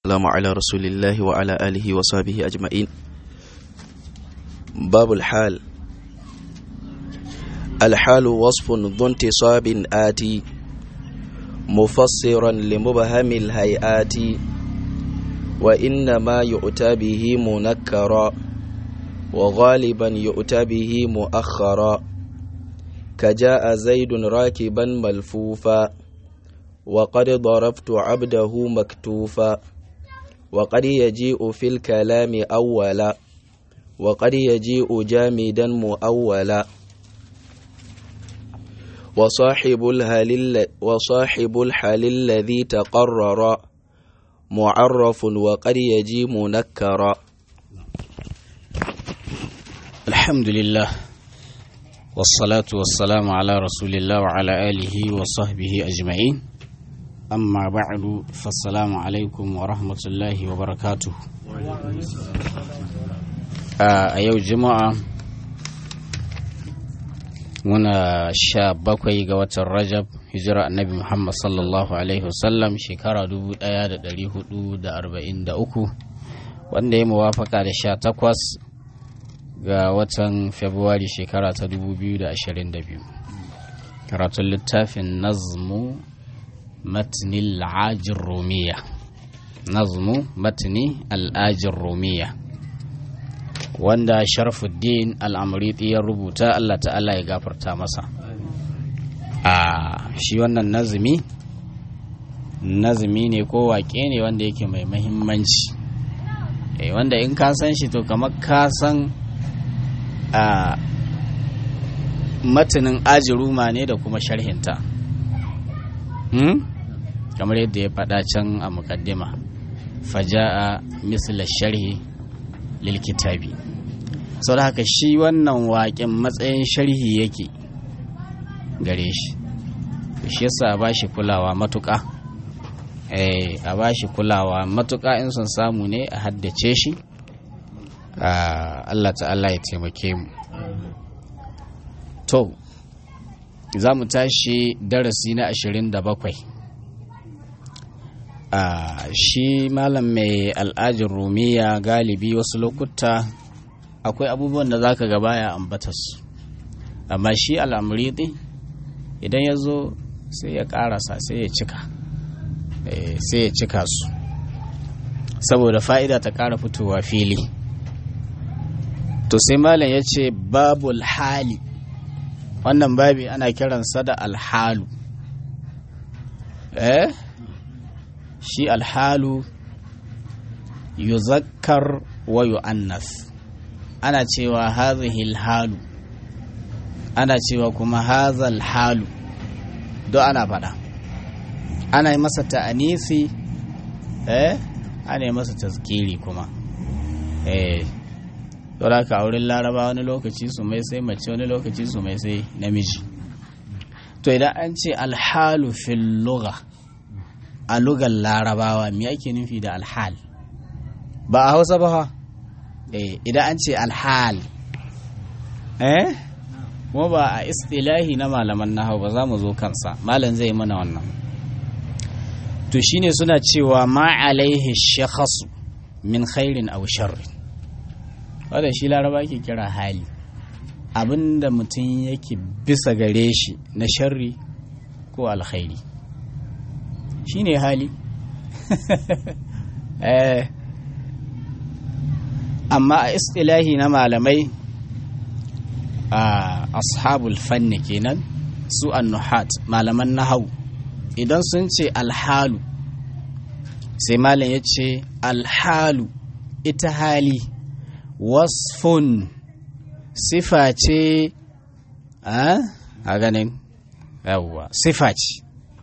والسلام على رسول الله وعلى آله وصحبه أجمعين باب الحال الحال وصف ذو انتصاب آتي مفسرا لمبهم الهيئات وإنما يؤتى به منكرا وغالبا يؤتى به مؤخرا كجاء زيد راكبا ملفوفا وقد ضربت عبده مكتوفا وقد يجيء في الكلام أولا وقد يجيء جامدا مؤولا وصاحب الهل وصاحب الحال الذي تقرر معرف وقد يجي منكرا الحمد لله والصلاة والسلام على رسول الله وعلى آله وصحبه أجمعين أما بعد فالسلام عليكم ورحمة الله وبركاته a yau juma'a muna sha bakwai ga watan rajab hijira annabi muhammad sallallahu alaihi wasallam shekara 1443 wanda ya muwafaka da sha takwas ga watan februari shekara ta 2022 karatun littafin nazmu matni al'ajin romiya nazmu matni al'ajin romiya wanda sharfuddin al'amuriti ya rubuta Allah ta'ala ya gafarta masa a shi wannan nazumi nazumi ne ko waƙe ne wanda yake mai mahimmanci wanda in ka san shi to kamar ka san a matanin ajiruma ne da kuma sharhinta kamar yadda ya faɗa can a mukaddima faja'a misla sharhi lilkitabi sau da haka shi wannan waƙin matsayin sharhi yake gare shi shi yasa a ba shi kulawa matuƙa a ba shi kulawa matuƙa in sun samu ne a haddace shi Allah ta'ala ya taimake mu to za mu tashi darasi na ashirin da bakwai shi malam mai al'ajin rumiya galibi wasu lokuta akwai abubuwan da za ka gaba ya ambata su amma shi al'amuridi idan ya zo sai ya karasa sai ya cika sai ya cika su saboda fa'ida ta kara fitowa fili to sai malam ya ce babul hali wannan babi ana kiransa da alhalu eh shi alhalu yuzakkar wa yu'annas ana cewa hazihi alhalu ana cewa kuma hazal halu don ana faɗa ana yi masa ta'anisi eh ana yi masa tazkiri kuma eh don haka a wurin laraba wani lokaci su mai sai mace wani lokaci su mai sai namiji to idan an ce alhalu fil lugha a lugar larabawa me ake nufi da alhal ba a hausa ba ha eh idan an ce alhal eh kuma ba a istilahi na malaman nahau ba za mu zo kansa malam zai mana wannan to shine suna cewa ma alaihi shakhasu min khairin aw sharrin wanda shi laraba ke kira hali abinda mutum yake bisa gare shi na sharri ko alkhairi shine hali eh amma a istilahi na malamai a ashabul fanni kenan su annuhat malaman nahau idan sun ce alhalu sai malam ya ce alhalu ita hali wasfun sifa ce a ganin yawwa sifa ce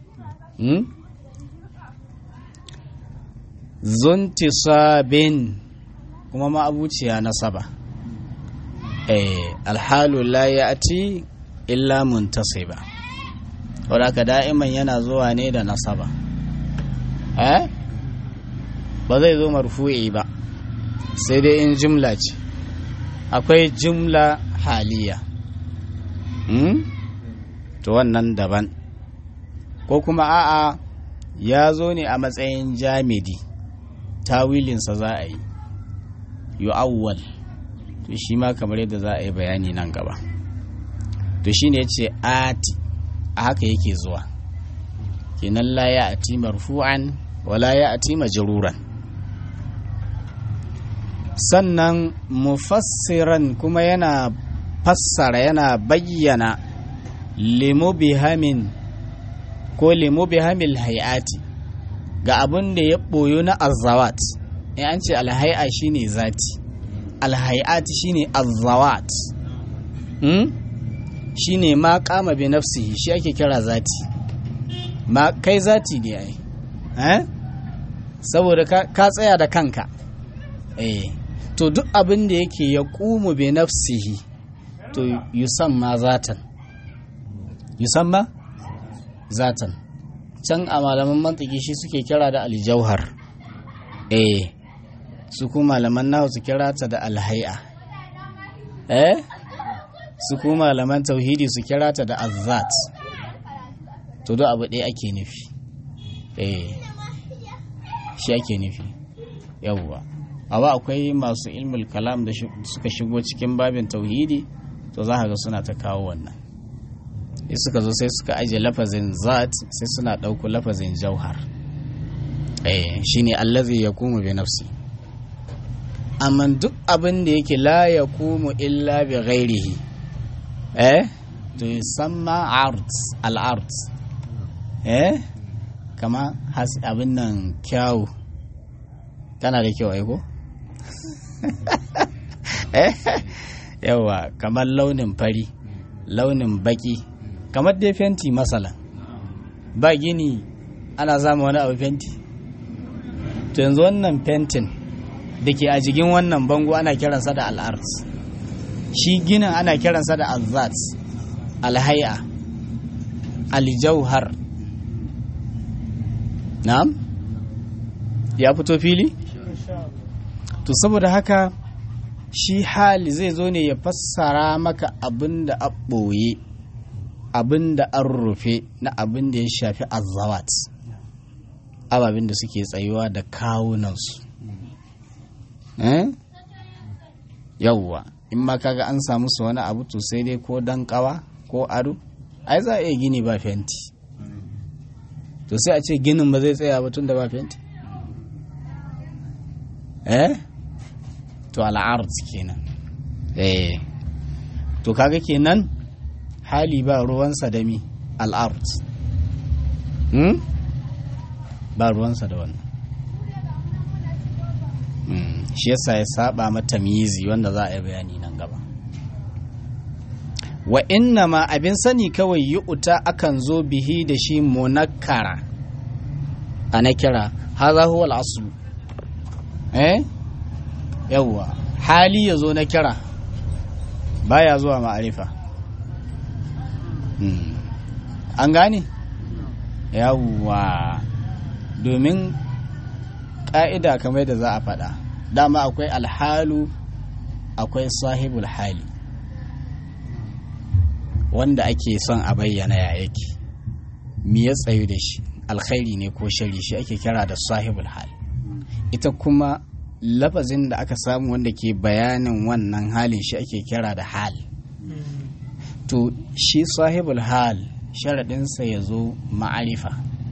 zuntisabin kuma ma'abuciya nasaba eh alhalu la ya'ti illa muntasiba wadaka da'iman yana zuwa ne da nasaba eh ba zai zo marfu'i ba sai dai in jumla ce akwai jumla haliya hmm? to wannan daban ko kuma a'a ya zo ne a matsayin jamidi tawilinsa za a yi yu'awwal to shi ma kamar yadda za a yi bayani nan gaba to shi ne ce ati a haka yake zuwa kenan la ya ati marfu'an wala ya ati majruran sannan mufassiran kuma yana fassara yana bayyana limu bihamin ko limu bihamil hayati ga abin da ya ɓoyo na azawat in an ce alhai'a shine zati alhai'ati shine azawat hmm? shine ma kama bi nafsihi shi ake kira zati ma kai zati ne ai eh? saboda ka tsaya da kanka eh to duk abin da yake ya kumu bi nafsihi to yusamma zatan yusamma zatan can a malaman mantiki shi suke kira da aljauhar eh su kuma malaman nahu su kira ta da alhai'a eh su kuma malaman tauhidi su kira ta da azzat to duk abu ɗaya ake nufi eh shi ake nufi yawwa amma akwai masu ilmul kalam da suka shigo cikin babin tauhidi to za ga suna ta kawo wannan suka zo sai suka ajiye lafazin zat sai suna ɗauko lafazin jauhar eh shine allazi yakumu bi nafsi amma duk abin da yake la yakumu illa bi ghairihi eh to yusamma art al art eh kama has abin nan kyawu kana da kyau aiko eh yawa kamar launin fari launin baki kamar dai fenti masala ba gini ana zama wani abu fenti to yanzu wannan fentin da ke a jigin wannan bango ana kiransa da al'ars shi ginin ana kiransa da azat alhai'a aljauhar na'am ya fito fili to saboda haka shi hali zai zo ne ya fassara maka abin da a ɓoye abin da an rufe na abin da ya shafi azawat ababen da suke tsayuwa da kawunansu yauwa in ma kaga an samu su wani abu to sai dai ko dan kawa ko ado ai za a iya gini ba fenti to sai a ce ginin ba zai tsaya ba tun da ba fenti eh to al'ard kenan eh to kaga kenan hali ba ruwansa da mi al'ard hmm? ba ruwansa da wannan shi yasa ya saba mata mizi wanda za a yi bayani nan gaba wa inna ma abin sani kawai yi uta akan zo bihi da shi munakkara a na kira haza huwa al'asu eh yawwa hali ya zo na kira baya zuwa ma'arifa an gane yawwa domin ƙa'ida kamar da za a faɗa dama akwai alhalu akwai sahibul hali wanda ake son a bayyana ya yake mi ya tsayu da shi alkhairi ne ko shari shi ake kira da sahibul hali ita kuma lafazin da aka samu wanda ke bayanin wannan halin shi ake kira da hal to shi sahibul hal sharaɗinsa ya zo ma'arifa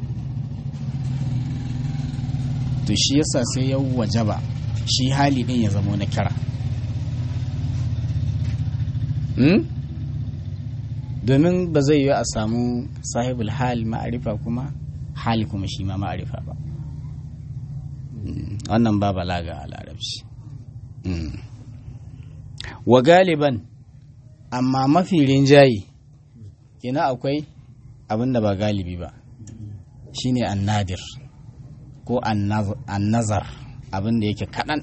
to shi yasa sai ya wajaba shi hali ɗin ya zamo na kira domin ba zai yi a samu sahibul hal ma'arifa kuma hali kuma shi ma ma'arifa ba wannan ba balaga a larabci wa galiban amma mafi rinjaye kina akwai abin da ba galibi ba shine annadir ko annazar abin da yake kaɗan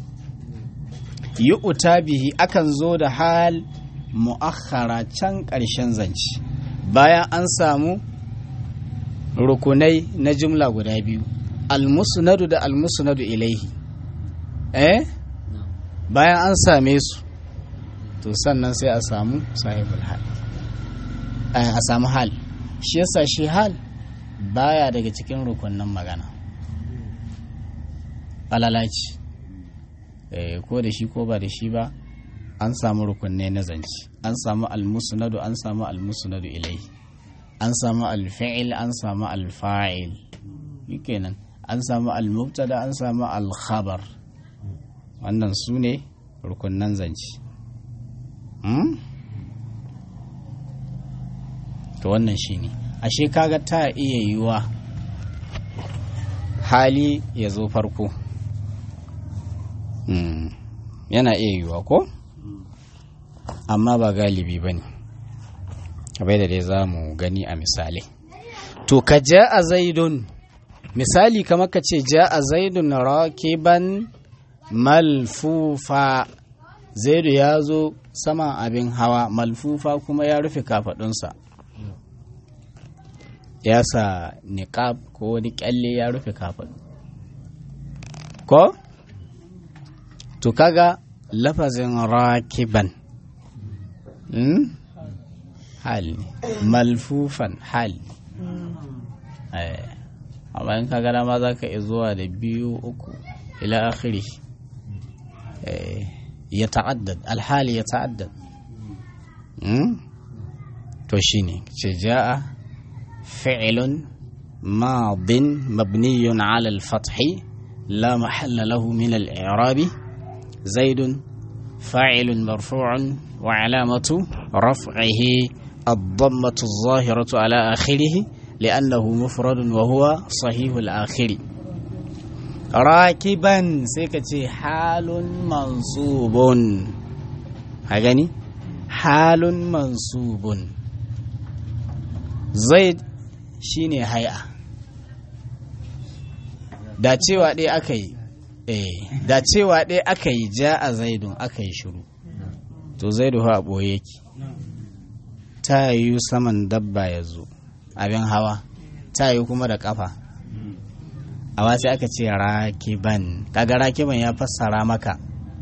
yi uta bihi akan zo da hal mu'akhara can ƙarshen zance bayan an samu rukunai na jumla guda biyu almusnadu da almusnadu ilaihi eh bayan an same su to sannan sai a samu sahibul hal a samu hal shi yasa shi hal baya daga cikin rukunnan magana falalaci ko da shi ko ba da shi ba an samu rukunne na zance an samu almusnadu an samu almusnadu ilai an samu alfi'il an samu alfa'il kenan an samu almubtada an samu alkhabar wannan su ne rukunnan zance to wannan shine ashe kaga ta iya yiwa hali ya zo farko yana iya yiwa ko amma ba galibi ba ne abai da dai za mu gani a misali to ka ja a zaidun misali kamar ka ce ja a zaidun rakiban malfufa zaidu ya zo saman abin hawa malfufa kuma ya rufe kafadunsa ya sa niqab ko wani kyalle ya rufe kafadu ko to kaga lafazin rakiban hmm? hal malfufan hal amma in kaga dama za ka iya zuwa da biyu uku ila akhiri ya ta'addad alhali ya ta'addad to shine ce ja'a fi'lun madin mabniyun ala al-fathi la mahalla lahu min al-i'rabi zaidun fa'ilun marfu'un wa alamatu raf'ihi الضمة الظاهرة على آخره لأنه مفرد وهو صحيح الآخر rakiban sai ka ce halun mansubun a gani halun mansubun zaid shine haya da cewa ɗaya aka yi eh da cewa ɗaya aka yi ja a zaidun aka yi shiru to zaidu ha ɓoye yake ta yi saman dabba ya zo abin hawa ta yi kuma da ƙafa amma sai aka ce rakiban kaga rakiban ya fassara maka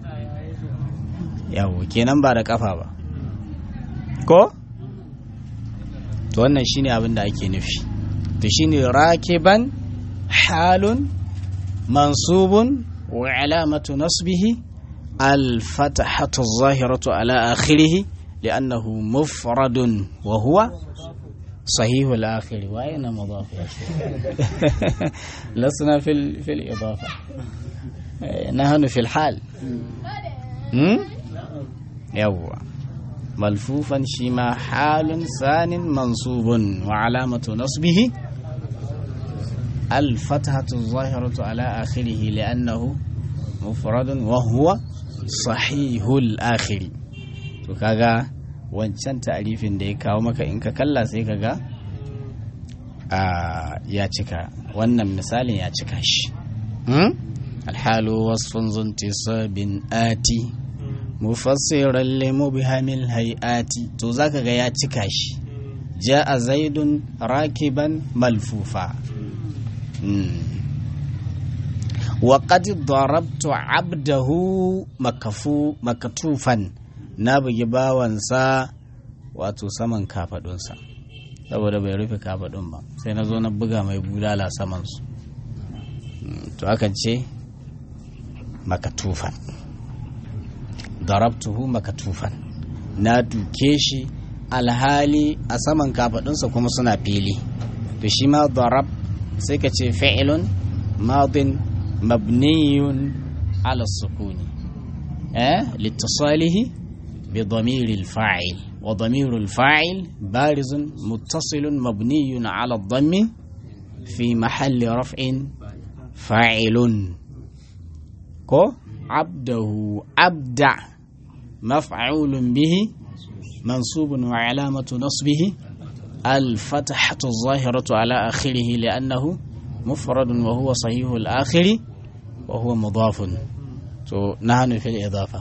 yawo kenan ba da kafa ba ko to wannan shine abin da ake nufi to shine rakiban halun mansubun wa alamatu nasbihi al-fatahatu zahiratu ala akhirih li'annahu mufradun wa huwa صحيح الآخر وأين مضاف يا شيخ لسنا في ال... في الإضافة نحن في الحال يوا ملفوفا شما حال ثان منصوب وعلامة نصبه الفتحة الظاهرة على آخره لأنه مفرد وهو صحيح الآخر وكذا wancan ta'arifin da ya kawo maka in ka kalla sai ka ga ya cika wannan misalin ya cika shi alhalu wasfun zunti sabin ati mufassiran limu bihamil hayati to zaka ga ya cika shi ja'a zaidun rakiban malfufa وقد ضربت عبده مكفو مكتوفا na bugi bawansa wato saman kafadunsa saboda bai rufe kafadun ba sai na zo na buga mai bulala samansu to akan ce makatufan darabtuhu makatufan na duke shi alhali a saman kafadunsa kuma suna fili to shi ma darab sai ka ce fi'ilun madin mabniyun ala sukuni eh litasalihi بضمير الفاعل وضمير الفاعل بارز متصل مبني على الضم في محل رفع فاعل كو عبده أبدع مفعول به منصوب وعلامة نصبه الفتحة الظاهرة على آخره لأنه مفرد وهو صحيح الآخر وهو مضاف to nahnu fil idafa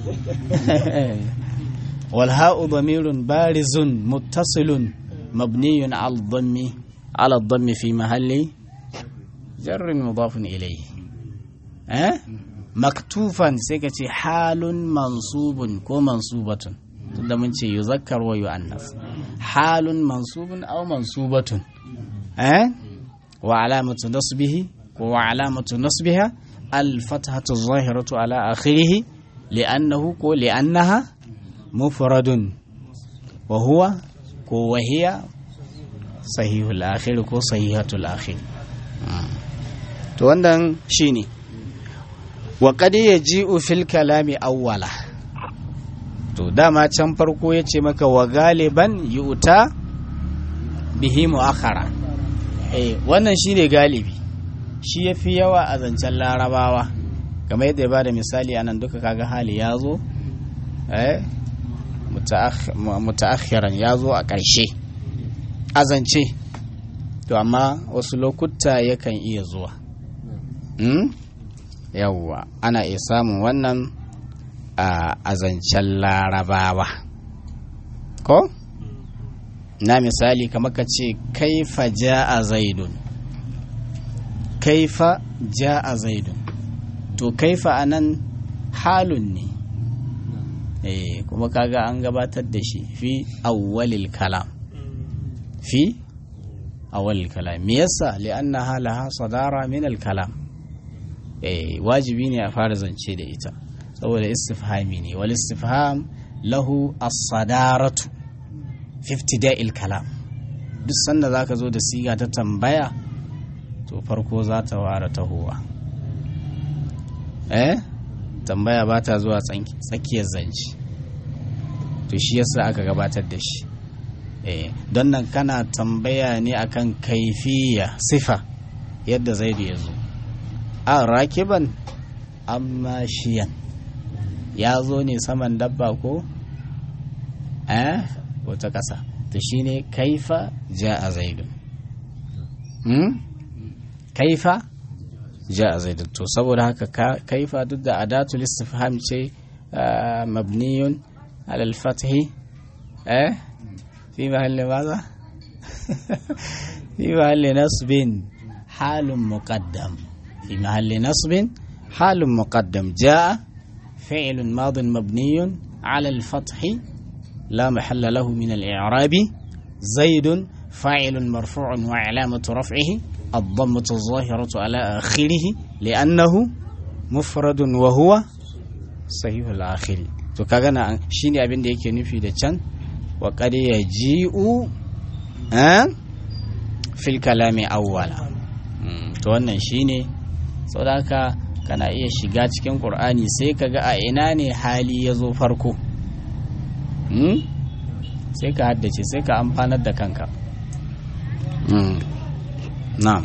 wal ha'u damirun barizun muttasilun mabniyun ala dhammi ala dhammi fi mahalli jarrin mudafun ilayhi eh maktufan sai ka ce halun mansubun ko mansubatun tunda mun ce yuzakkar wa yu'annas halun mansubun aw mansubatun eh wa alamatu nasbihi wa alamatu nasbiha al-fathatu zahiratu ala akhirih li'annahu ko li'annaha mufradun wa huwa ko wahiya sahihul akhir ko sahihatul akhir to wannan shine wa qad yaji'u fil kalami awwala to dama can farko yace maka wa galiban yu'ta bihi mu'akhara eh wannan shine galibi shi yafi yawa a zancen larabawa kamar yadda ya bada misali anan duka kaga hali ya zo eh mutaakhiran ya zo a ƙarshe a zance to amma wasu lokuta yakan iya zuwa yawwa ana iya samun wannan a zancen larabawa ko na misali kamar ka ce kaifa ja'a zaidun kaifa ja'a zaidun to kaifa anan halun ne eh kuma kaga an gabatar da shi fi awwalil kalam fi awwalil kalam me yasa li'annaha laha sadara min al kalam eh wajibi ne a fara zance da ita saboda istifhami ne wal istifham lahu as-sadaratu fi ibtida'il kalam duk sanda zaka zo da siga ta tambaya to farko za ta ware tahowa eh tambaya ba ta zuwa tsakiyar zance to shi yasa aka gabatar da shi eh don nan kana tambaya ne akan kaifiya sifa yadda zaidu ya zo a rakiban amma shiyan ya zo ne saman dabba ko eh ko ta ƙasa to shine kaifa ja a zaidu hmm? kaifa ja a zaidu to saboda haka kaifa duk da adatul istifham ce mabniyun alal fathi eh fi mahalli maza fi mahalli nasbin halun muqaddam fi mahalli nasbin halun muqaddam jaa فعل ماض مبني على الفتح لا محل له من الإعراب زيد فاعل مرفوع وعلامة رفعه الضمة الظاهرة على آخره لأنه مفرد وهو صحيح الآخر to kaga na shine abin da yake nufi da can wa qad yaji'u eh fil kalami awwala to wannan shine saboda haka kana iya shiga cikin qur'ani sai kaga a ina ne hali ya zo farko sai ka haddace sai ka amfanar da kanka na'am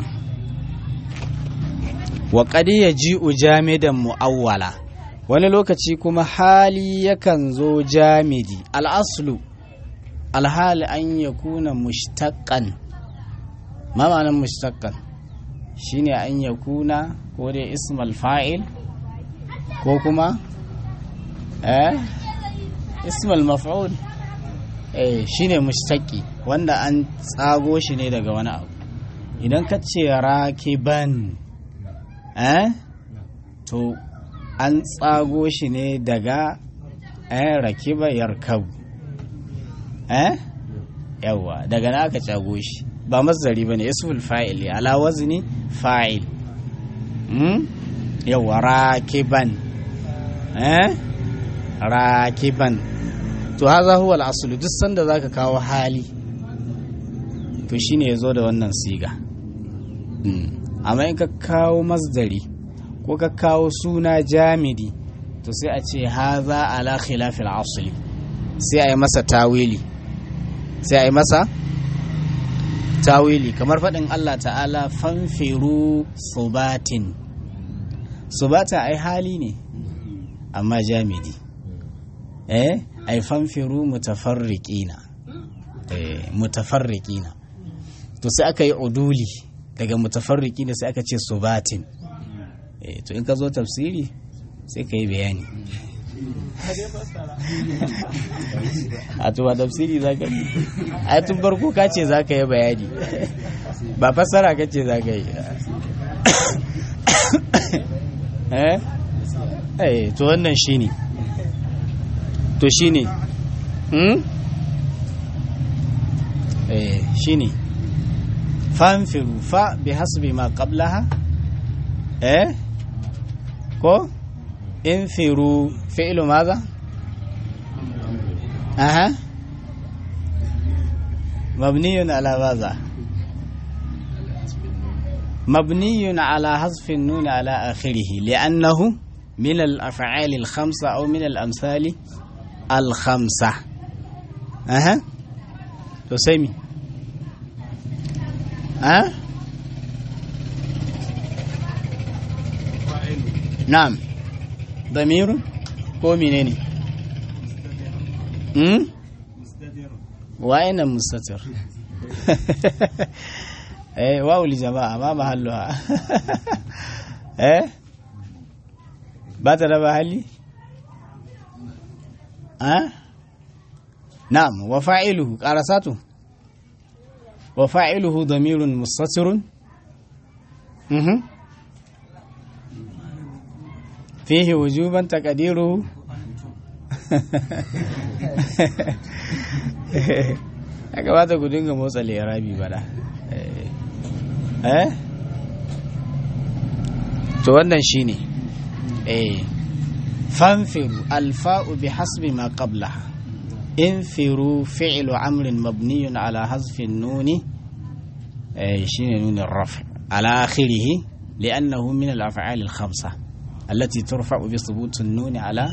wa qad yaji'u jamidan mu'awwala wani lokaci kuma hali yakan zo jamidi al'aslu alhali an ya kuna mushtaqqan ma ma'anar mushtaqqan shine an ya kuna ko dai ismal fa'il ko kuma eh ismal maf'ul eh shine mushtaqi wanda an tsago shi ne daga wani abu idan ka ce rakiban eh to an tsago shi ne daga eh rakiba yarkabu eh yawa daga na aka tsago shi ba mazdari bane ismul fa'il ala wazni fa'il hmm yawa rakiban eh rakiban to haza huwa al-aslu duk sanda zaka kawo hali to shine yazo da wannan siga amma in ka kawo masdari ko ka kawo suna jamidi to sai a ce haza ala khilafil asli sai a yi masa tawili sai a yi masa tawili kamar faɗin Allah ta'ala fanfiru subatin subata ai hali ne amma jamidi eh ai fanfiru mutafarriqina eh mutafarriqina to sai aka yi uduli daga mutafarriqina sai aka ce subatin eh to in ka zo tafsiri sai ka yi bayani a to ba tafsiri za ka yi a tun farko ka ce za ka yi bayani ba fassara ka ce za ka yi eh to wannan shi ne to shi ne eh shi ne fanfiru fa bi hasbi ma qablaha eh ko infiru fi'lu maza aha mabniyun ala maza مبني على حذف النون على آخره لأنه من الأفعال الخمسة أو من الأمثال الخمسة أها تسمي أه نعم ضمير هو منين أمم وأين مستتر eh wawu li jama'a ma mahalluha eh ba ta da mahalli ah na'am wa fa'iluhu qarasatu wa fa'iluhu damirun mustatirun mhm fihi wujuban taqdiruhu ya kamata ku dinga motsa lirabi bada eh to wannan shine eh fanfiru alfa'u bi hasbi ma qablaha infiru fi'lu amrin mabniyun ala hasfi nuni eh shine nunin raf ala akhirih لأنه من الأفعال الخمسة التي ترفع بثبوت النون على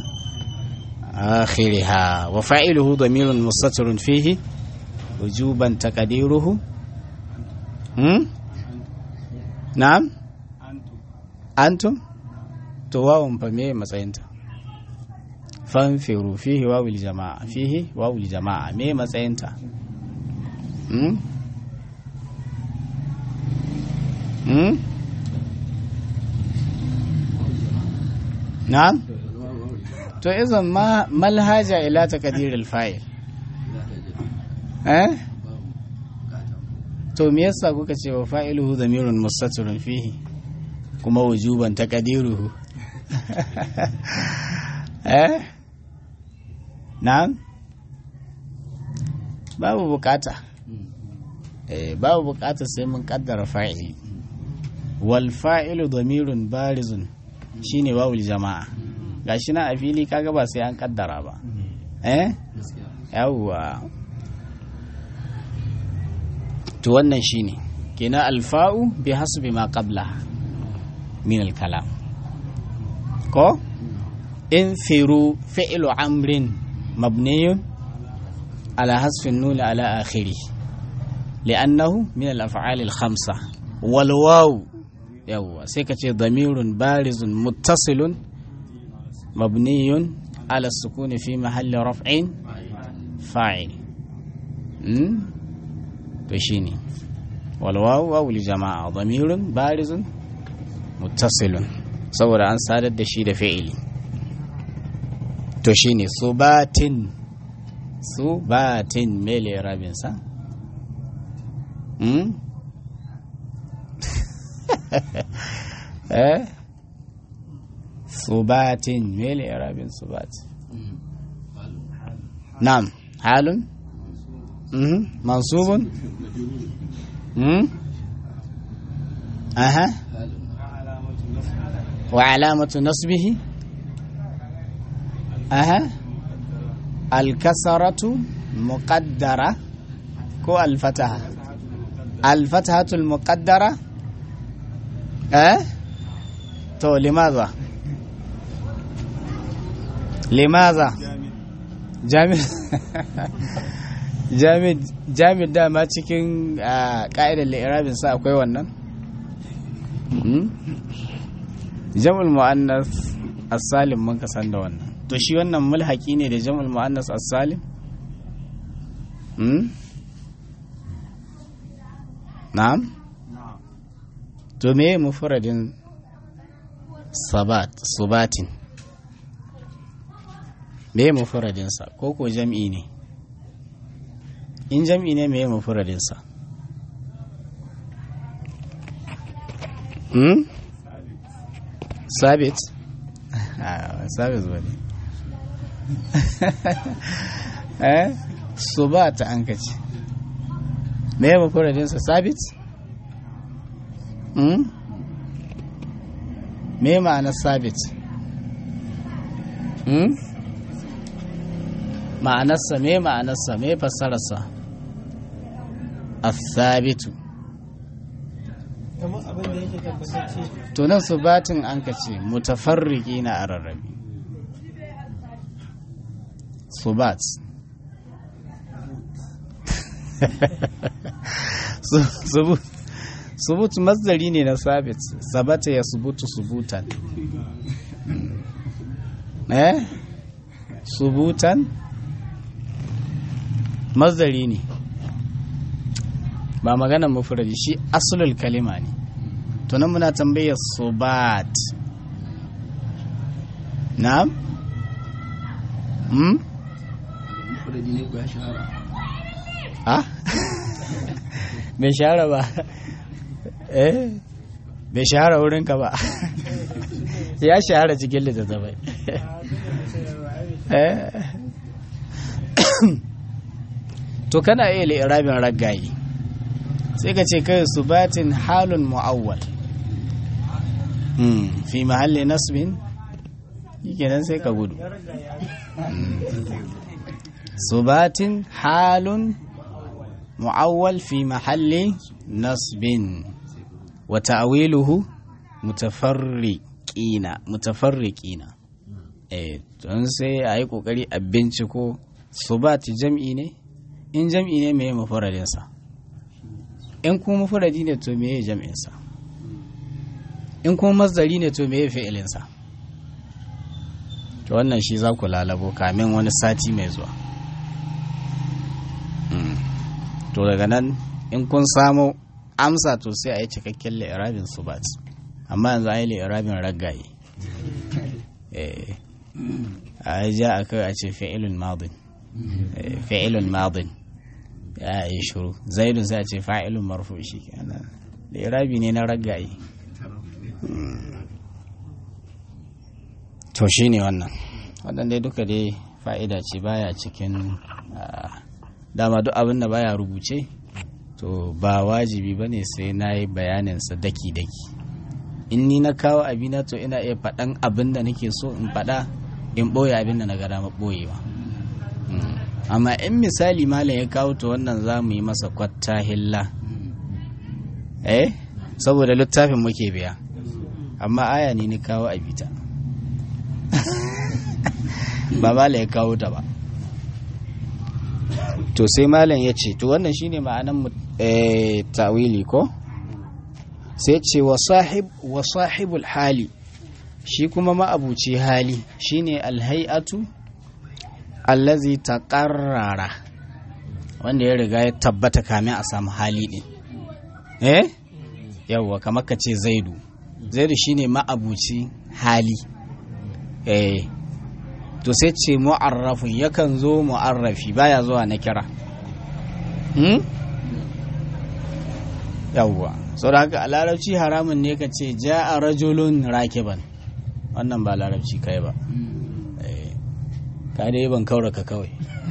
آخرها وفاعله ضمير مستتر فيه وجوبا تقديره هم؟ na'am antum to wawun fa me matsayinta fanfiru fihi wawul jama'a fihi wawul jama'a me matsayinta hmm hmm na'am to izan ma malhaja ila taqdir al-fa'il eh to me yasa kuka ce wa fa'iluhu zamirun mustatirun fihi kuma wujuban taqdiruhu eh na'am babu bukata eh babu bukata sai mun kaddara fa'ili wal fa'ilu zamirun barizun shine wawul jama'a gashi na a fili kaga ba sai an kaddara ba eh yawwa to wannan shine kenan alfa'u bi hasbi ma qabla min al-kalam ko in firu fi'lu amrin mabniyun ala hasfi an-nun ala akhirih li'annahu min al-af'al al-khamsa wal waw yawa sai ka ce damirun barizun muttasilun mabniyun ala sukuni fi mahalli raf'in fa'il to shine walwawu wawu li jama'a damirun barizun muttasilun saboda an sadar da shi da fi'ili to shine subatin subatin mele rabin sa hmm eh subatin mele rabin subat na'am halun منصوب أها وعلامة نصبه أها الكسرة مقدرة كو الفتحة الفتحة المقدرة أه تو لماذا لماذا جامد jami'in dama cikin ƙa'idar li'irabin sa akwai wannan jam'ul mu'annas as-salim mun ka san da wannan to shi wannan mulhaki ne da jam'ul mu'annas as-salim na'am to me mufradin sabat subatin me mufradin sa ko ko jam'i ne in jam'i ne me mufradin sa hmm sabit sabit bane eh subata an kace me ya mafuradinsa sabit? me ma'anar sabit hmm? ma'anarsa me ma'anarsa me fassararsa as-sabitu kamar abin da yake tabbatacce to nan subatin an ka ce mutafarriki na a rarrabe subat Su- subut subut masdari ne na sabit sabata ya subutu subutan eh subutan masdari ne ba maganar mufradi shi asulul kalima ne to nan muna tambayar subat na'am hmm ha bai shahara ba eh bai shahara wurinka ba ya shahara cikin littattafai eh to kana iya li'irabin raggaye sai ka ce kai subatin halun mu'awwal Hmm, fi mahalli nasbin kenan sai ka gudu subatin halun mu'awwal fi mahalli nasbin wa ta'wiluhu mutafarriqina mutafarriqina eh don sai a yi kokari a binciko subati jam'i ne in jam'i ne mai mafaradinsa in kuma mafaradi ne to meye jam'insa in kuma masdari ne to meye fi'ilinsa to wannan shi za ku lalabo kamin wani sati mai zuwa Mm. to daga nan in kun samu amsa to sai a yi cikakken li'irabin subat amma yanzu a yi li'irabin raggaye Eh, a yi ja a kai a ce fi'ilun madin Eh, fi'ilun madin ya yi shuru zaidun sai a ce fa'ilun marfu shi kenan li'irabi ne na raggaye to shi ne wannan wannan dai duka dai fa'ida ce baya cikin ah, dama duk abin da baya rubuce to ba wajibi ba ne sai na yi bayaninsa daki-daki in ni na kawo abina to ina iya faɗan abin da nake so in faɗa in ɓoye abin da na ga dama ɓoyewa Mm. amma in misali malam ya kawo to wannan za mu yi masa kwatta hilla eh saboda littafin muke biya amma aya ne ni kawo a bita ba malam ya kawo ta ba to sai malam ya ce to wannan shine ma'anan mu- eh, ta'wili ko sai ce wa sahib wa sahibul hali shi kuma ma'abuci hali shine alhai'atu allazi taqarrara wanda ya riga ya tabbata kamin a samu hali din eh yawwa kamar ka ce zaidu zaidu shine ma'abuci hali eh to sai ce mu'arrafun yakan zo mu'arrafi baya zuwa na kira hmm? yawwa sau da haka a larabci haramun ne ka ce ja a rajulun rakiban wannan ba larabci kai ba Eh, ka dai ban kaura ka kawai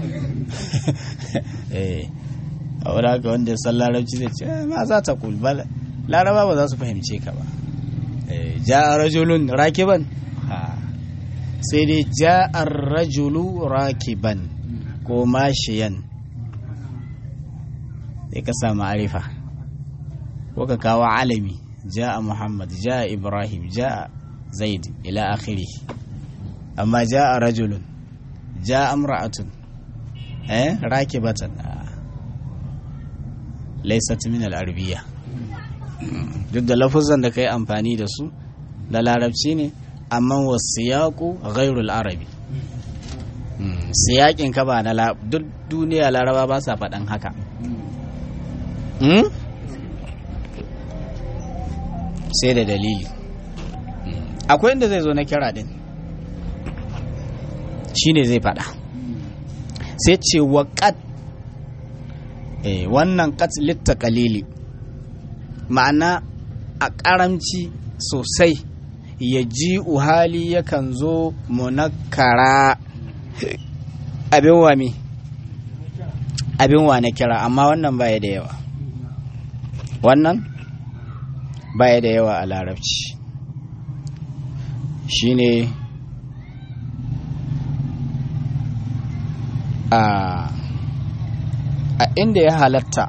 eh a wadda haka wanda ya san larabci zai ce "Eh, ma za ta kul ba laraba ba za su fahimce ka ba Eh, ja a rajulun rakiban ha sai dai ja'ar rajulu rakiban ko mashiyan sai ka sa ma'arifa ko ka kawo alami ja'a muhammad ja'a ibrahim ja'a zaid ila akhiri amma ja'a rajulun ja'a imra'atun eh rakibatan ah. laysat min al-arabiyya duk da lafuzan da kai amfani da su da larabci ne amma wasiyaku ghairul arabi Mm, siyakin ka ba na la- duk duniya laraba ba sa faɗan haka Mm? sai da dalili Mm, akwai inda zai zo na kira din shine zai faɗa sai ce wa qad eh, wannan qad litta qalili ma'ana a ƙaramci sosai ya ji uhali yakan zo munakkara abin wa me abin wa na kira amma wannan baya da yawa wannan baya da yawa a larabci shine a a inda ya halatta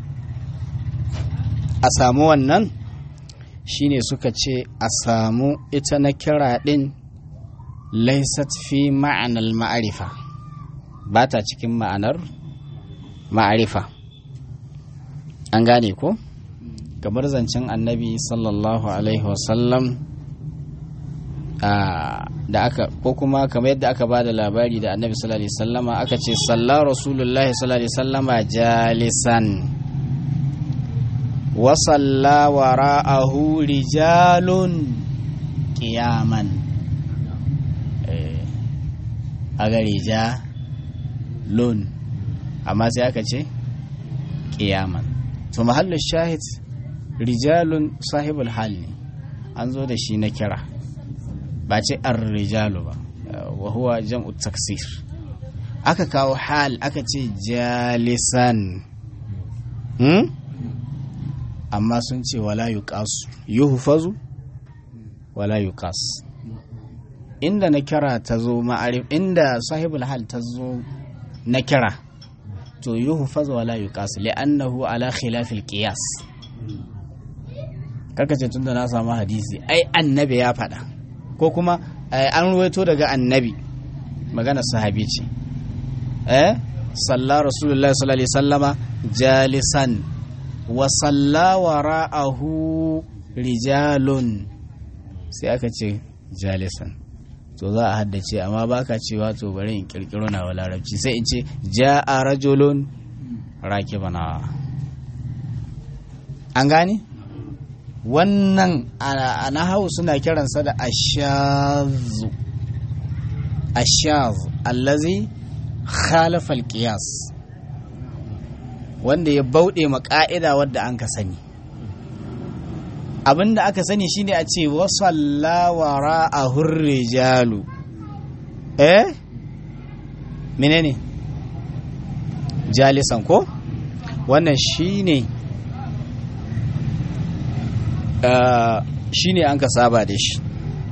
a samu wannan shine suka ce a samu ita na kira din laisat fi ma'anar ma'arifa ba ta cikin ma'anar ma'arifa an gane ko kamar zancen annabi sallallahu alaihi wasallam da aka ko kuma kamar yadda aka ba da labari da annabi sallallahu alaihi wasallama aka ce salla rasulullahi sallallahu alaihi wasallama jalisan wa salla wara'ahu rijalun qiyaman a gari ja lun amma sai aka ce qiyaman to mahallin shahid rijalun sahibul hal ne an zo da shi na kira ba ce ar-rijalu ba wa huwa jam'u taksir aka kawo hal aka ce jalisan hmm? amma sun ce wala yuqasu yuhfazu wala yuqas inda na kira ta zo ma'arif inda sahibul hal ta zo na kira to yuhfaz wala yuqas li'annahu ala khilafil qiyas kaka ce tunda na samu hadisi ai annabi ya faɗa ko kuma an ruwaito daga annabi magana sahabi ce eh salla rasulullahi sallallahu alaihi sallama jalisan wa salla wara'ahu rijalun sai aka ce jalisan to za a haddace amma baka cewa to bari in kirkiro na wa larabci sai in ce ja'a rajulun rakibana an gane wannan a nahawu suna kiransa da ashazu ashaz allazi khalafa alqiyas wanda ya bauɗe ma ƙa'ida wadda an ka sani abinda aka sani shine a ce wasalla wara a hurrijalu eh menene jalisan ko wannan shine Uh, shi ne an ka saba da shi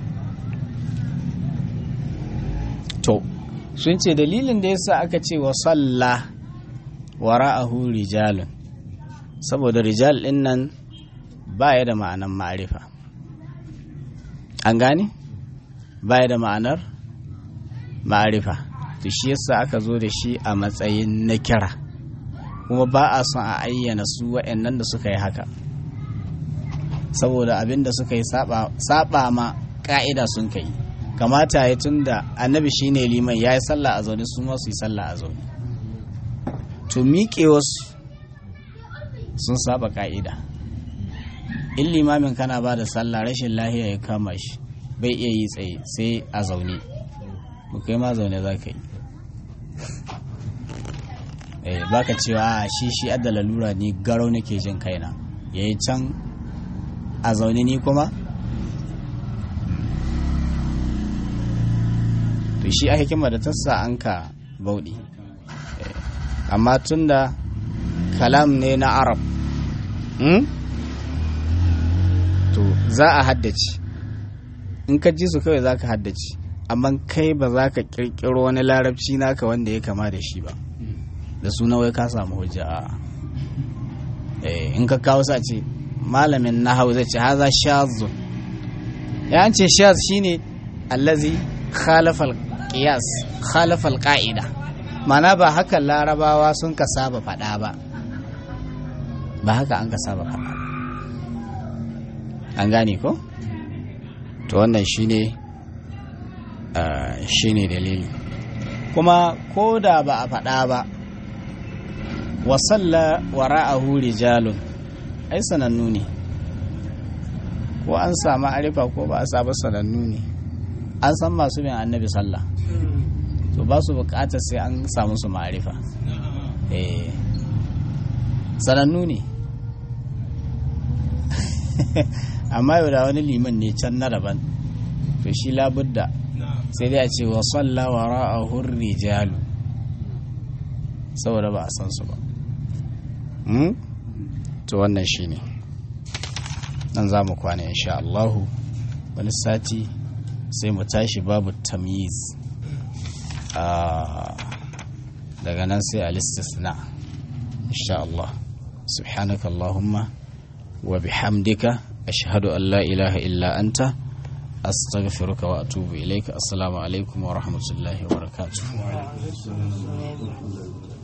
to sun ce dalilin da yasa aka ce wa salla wara'ahu rijalun saboda rijal din nan baya da ma'anar ma'arifa an gane baya da ma'anar ma'arifa to shi yasa aka zo da shi a matsayin na kira kuma ba a son a ayyana su waɗannan da suka yi haka saboda abin da suka yi saba ma ka'ida sun kai kamata ya tun da annabi shine liman ya yi sallah a zaune su su yi sallah a zaune to miƙe wasu sun saba ka'ida in limamin kana ba da sallah rashin lahiya ya kama shi bai iya yi tsaye sai a zaune mu kai ma zaune za ka yi baka cewa a shi shi adda lalura ni garau nake jin kaina yayi can a zaune ni kuma to shi a hikima da tassa an ka bauɗi amma tun da kalam ne na arab to za a haddace in ka ji su kawai za ka haddace amma kai ba za ka kirkiro wani larabci naka wanda ya kama da shi ba da suna wai ka samu hujja in ka kawo sa ce malamin nahau zai ce haza shazun ya ce shaz shine allazi khalafal qiyas khalafal qa'ida mana ba haka larabawa sun ka saba fada ba ba haka an ka saba fada an gane ko to wannan shine shine dalili kuma ko da ba a fada ba wa salla wara'ahu rijalun ai sanannu ne ko an samu arifa ko ba a samu sanannu ne an san masu bin annabi sallah to ba su bukatar sai an samu su ma'arifa eh sanannu ne amma yau da wani liman ne can na daban to shi labudda sai dai a ce wa salla wa ra'ahu rijalu saboda ba a san su ba to wannan shi ne nan za mu kwana insha Allahu wani sati sai mu tashi babu tamyiz daga nan sai al-istisna insha Allah subhanaka Allahumma wa bihamdika ashhadu an la ilaha illa anta astaghfiruka wa atubu ilaika assalamu alaikum wa rahmatullahi wa barakatuh